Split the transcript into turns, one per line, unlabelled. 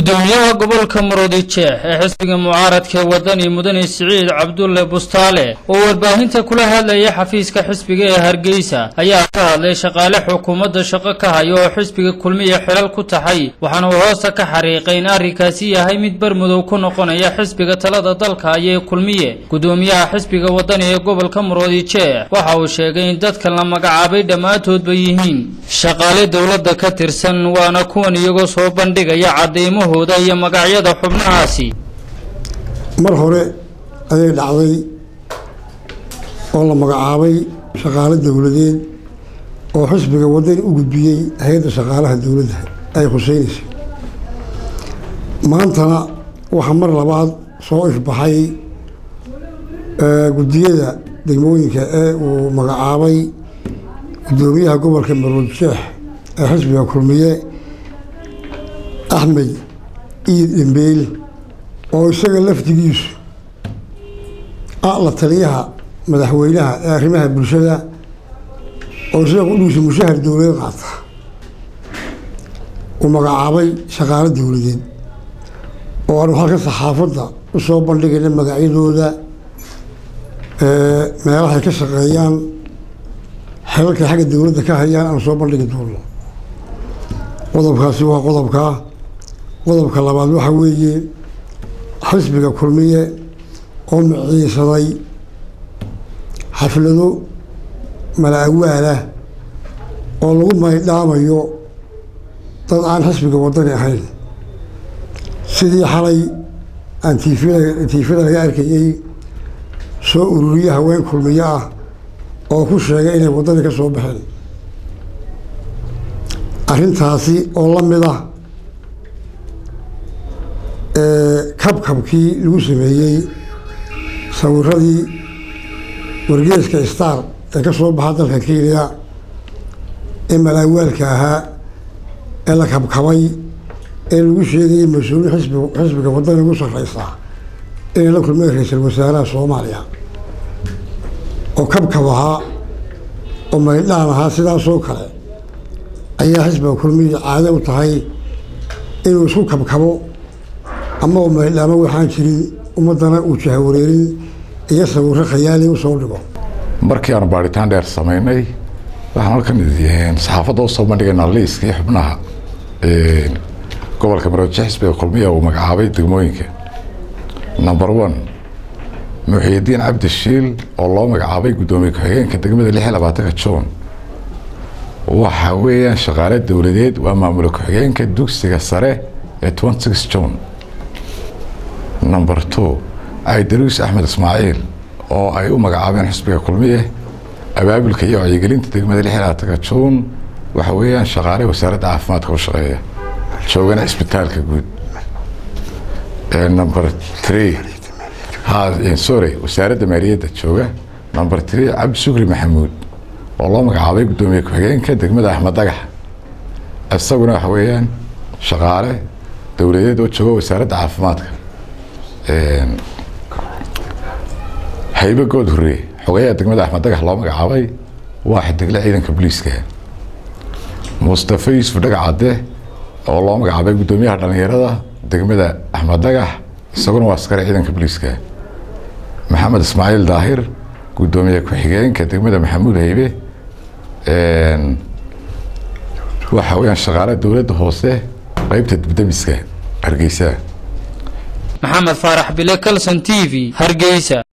gudoomiyaha gobolka murudijeex ee xisbiga mucaaradka wadani mudane siciid cabdulle bustaale oo warbaahinta kula hadlayay xafiiska xisbiga ee hargeysa ayaa ka hadlay shaqaale xukuumadda shaqo ka haya oo xisbiga kulmiya xilal ku taxay waxaana uu hoosta ka xariiqay in arrinkaasi yahay mid bermudow ku noqonaya xisbiga talada dalka ayee kulmiye gudoomiyaha xisbiga wadani ee gobolka murudijeex waxa uu sheegay in dadkan la magacaabay dhammaantoodba yihiin shaqaale dowladda ka tirsan waana kuwan iyagoo soo bandhigaya caddeymahooda iyo magacyada xubnahaasi
mar hore ayay dhacday oo la magacaabay shaqaale dowladeed oo xisbiga wadani u gudbiyey hay-adda shaqaalaha dowladda ay khuseynaysay maantana waxaa mar labaad soo ifbaxay guddiyada degmooyinka ee uu magacaabay guddoomiyaha gobolka maruudjeex ee xisbiga kulmiye axmed iid dhembeel oo isaga lafdigiisu ah la taliyaha madaxweynaha ee arrimaha bulshada oo isaga qudhigiisa mushahar dowladeed qaata uu magacaabay shaqaalo dowladeed oo aanu halka saxaafadda u soo bandhigayna magacyadooda meelahay ka shaqeeyaan xelalkay xagga dowladda ka hayaan aanu soo bandhigi doono qodobkaasi waa qodobkaa qodobka labaad waxaa weeye xisbiga kulmiye oo miciisaday xaflado mala-awaalah oo lagu maydhaamayo dad aan xisbiga wadani ahayn sidii xalay aan tiifida tiifada laga arkayey soo ururiye haween kulmiye ah oo ku sheegay inay waddani ka soo baxeen arrintaasi oo la mid ah kabkabkii lagu sameeyey sawiradii wargeeska star ee ka soo baxa dalka kenya ee malaawaalka ahaa ee la kabkabay ee lagu sheegayay mas-uuliin xisbi xisbiga waddani ugu sarreysaa inay la kulmeen ra-iisul wasaaraha soomaaliya oo kabkab ahaa oo maydhaan ahaa sidaasoo kale ayaa xisbiga kulmiya caado u tahay inuu isku kabkabo ama u maydhaamo waxaan jirin ummaddana uu jahawareerin iyo sawiro khayaali u soo dhigo
markii aanu baadhitaan dheer samaynay waxaan halkan saxaafadda usoo bandhigaynaa liiskii xubnaha gobolka maroodijo xisbiga kulmiya uu magacaabay degmooyinka number one muxiidiin cabdi shiil oo loo magacaabay guddoomiye ku-xigeenka degmada lix iyo labaatanka juun waxa weeyaan shaqaale dowladeed waa maamula ku-xigeenka dugsiga sare ee twenty six juun number two caydaruus axmed ismaaciil oo ay u magacaabeen xisbiga kulmiye abaabulka iyo wacyigelinta degmada lix iyo labaatanka juun waxa weeyaan shaqaale wasaaradda caafimaadka u shaqeeya joogana cisbitaalka guud number three sorry wasaaradda maaliyadda jooga number three cabdi shukri maxamuud oo loo magacaabay guddoomiye ku-xigeenka degmada axmed dagax isaguna waxa weeyaan shaqaale dowladeed oo jooga wasaaradda caafimaadka haybe good horreeye xogeyaha degmada axmed dagax loo magacaabay waa xidigle ciidanka booliiska mustafa yuusuf dhagacadde oo loo magacaabay guddoomiyaha dhallinyarada degmada axmed dagax isaguna waa askari ciidanka booliiska maxamed ismaaciil daahir guddoomiye ku-xigeenka degmada maxamuud haybe waxa weyaan shaqaale dowladda hoose qeybta dibdamiska hargeysa
maxamed faarax bile calson t v hargeysa